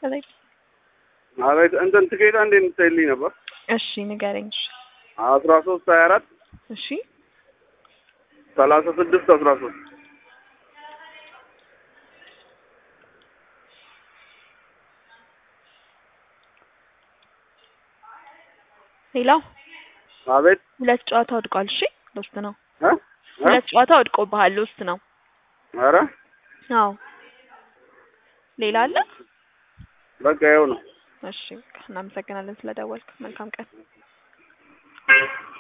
ከላይ አቤት እንትን ትኬት አንዴ እንድትይልኝ ነበር። እሺ ንገረኝ። እሺ አስራ ሶስት ሀያ አራት እሺ ሰላሳ ስድስት አስራ ሶስት ሌላው አቤት ሁለት ጨዋታ ወድቋል። እሺ ሎስት ነው። እ እ ሁለት ጨዋታ ወድቆብሃል። ሎስት ነው። ኧረ አዎ ሌላ አለ? በቃ ይኸው ነው። እሺ እናመሰግናለን ስለደወልክ። መልካም ቀን።